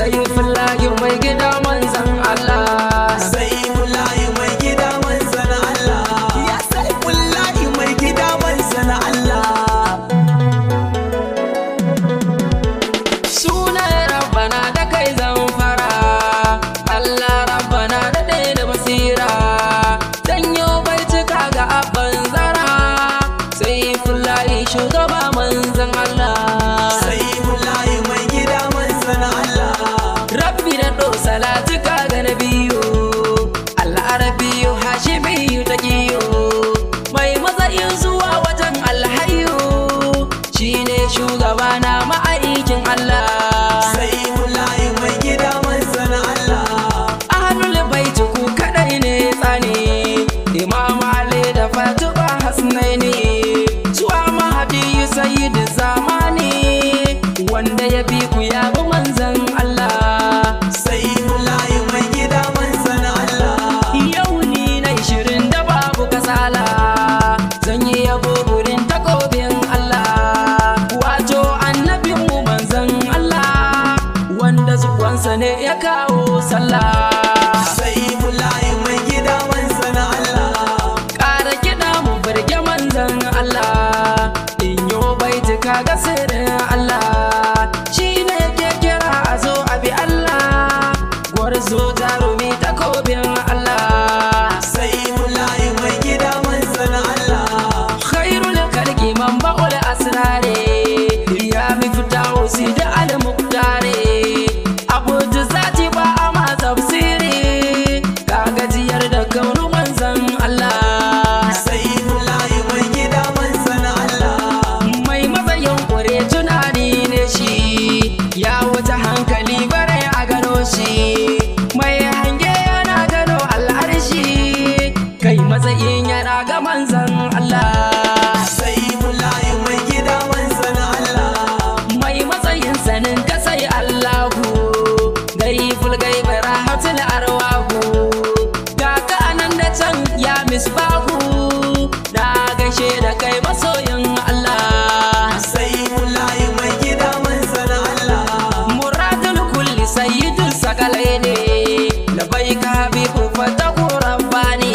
sai fillahi mai gida manzan Allah sai mullahi mai gida manzan Allah ya sai mullahi mai gida manzan Allah sunan rabbana da kai zan fara Allah rabbana da ɗaya da basira danyo bai cika ga abban zara sai fillahi shugaba manzan Allah sai mullahi mai gida manzan Allah rabbi da ɗo salatuka ga nabiyu al'arabiyu hashimiyu ta kiyo mai matsayin zuwa wajen alhayu shine shugaba na ma'aikin Allah sai mullahi mai gida manzan Allah ahlul baiti ku kadai ne tsani imam ali da fatima hasnaini zuwa mahadi sayyid zamani wanda ya bi ku ya bi manzon Allah sai mullahi mai gida manzan Allah Yau ni na ishirin da babu kasala Zan yi yabo gurin takobin Allah Wato annabin mu manzan Allah Wanda zuwansa ne ya kawo sallah sai mullahi mai gida manzan Allah Ƙara kiɗa mu birge manzan Allah In yo baitika ga sirrin Allah Shi ne ke kira a zo a bi Allah Gwarzo jarumi takobin Allah sai mullahi mai gida manzan Allah khairul kalki man ba'ul asrare ya mi fita wasi da al muqtare abu da zati ba a ma tafsiri ka gajiyar da kaunu manzan Allah sai mullahi mai gida manzan Allah mai matsayin kure tunani ne shi ya wuce hankali bare a gano shi mai hange yana gano al'arshi kai matsayin yana ga manzan Allah sai mullahi mai gida manzan Allah mai matsayin sanin ka sai Allahu gari fulgai mai rahatul arwahu ga ka anan da can ya misbahu na gaishe da kai masoyin Allah sai mullahi mai gida manzan Allah muradul kulli sayyidul sakalai ne labai ka habibu fatahu rabbani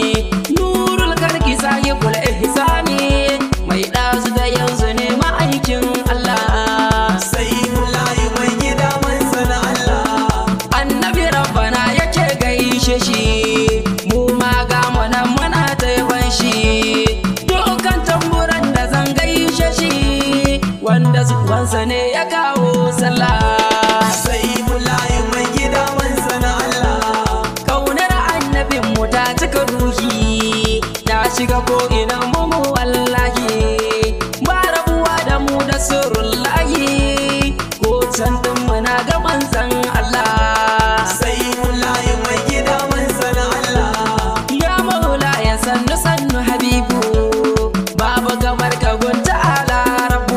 nurul karki sahibul ihsani mai dazu da yanzu ne ma'aikin Allah sai mullahi mai gida manzan Allah annabi rabbana yake gaishe shi mu ma ga mu nan muna taiban shi dukkan tamburan da zan gaishe shi wanda zuwansa ne ya kawo sallah sai mullahi mai gida manzan Allah kaunar annabin mu ta cika ruhi ta shiga ko ina mu mu wallahi ba rabuwa da mu da surullahi ko can din muna ga manzon Allah sai mullahi mai gida manzan Allah Ya maula ya sannu sannu habibu Babu kamar ka gunta ala rabu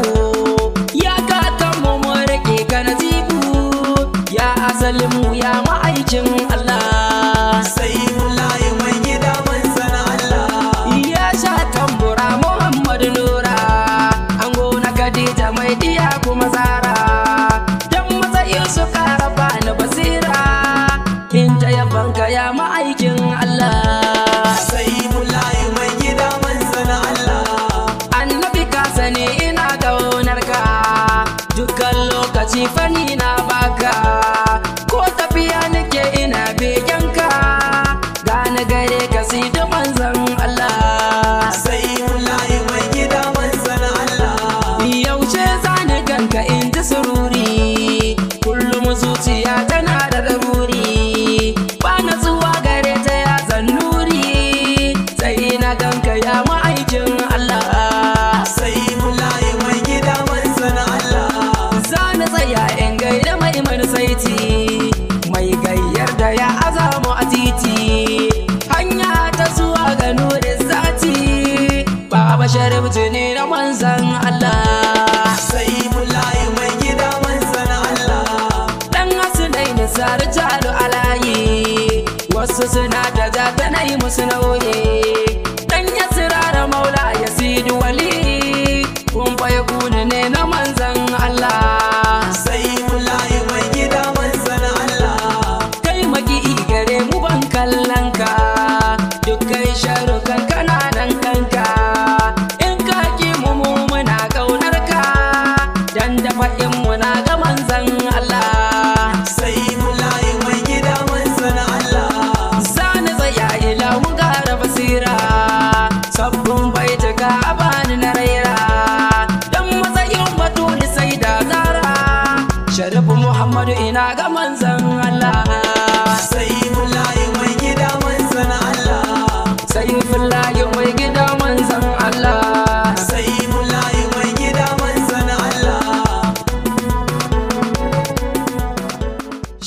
Ya kakan mu mu rike ka nazibu Ya asalin mu ya ma'aikin Allah sai mullahi mai gida manzan Allah Ya sha tambura Muhammadu Nura An gona Khadija mai diya kuma Zara Dan matsayin su kara bani basira In ta yabanka ya ma'aikin Allah sai mullahi mai gida manzan Allah annabi ka sani ina kaunar ka dukkan lokaci fani na baka ko tafiya nake ina begen ka gane gare ka si da manzon Allah sai mullahi mai gida manzan Allah yaushe zani ganka in ji sururi kullum zuciya tana da daruri ba na zuwa gare ta ya zannuri sai na ganka ya ma'aikin Allah sai mullahi mai gida manzan Allah Zani tsaya in gaida mai saiti mai gayyar da ya azamu a titi hanya ta zuwa ga nurin zati baba sharif tuni na manzan Allah sai mullahi mai gida manzan Allah dan asinai na sari jalo alayi wasu suna da jata na yi musu nauyi dan ya sirara maula ya sidi wali kun fa ya ne na manzan Allah sai mullahi mai gida manzan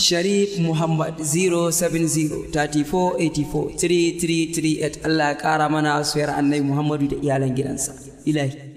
Sharif Muhammad 070 34 84 3338 Allah ya ƙara mana soyar annabi Muhammadu da iyalan gidansa. Ilahi.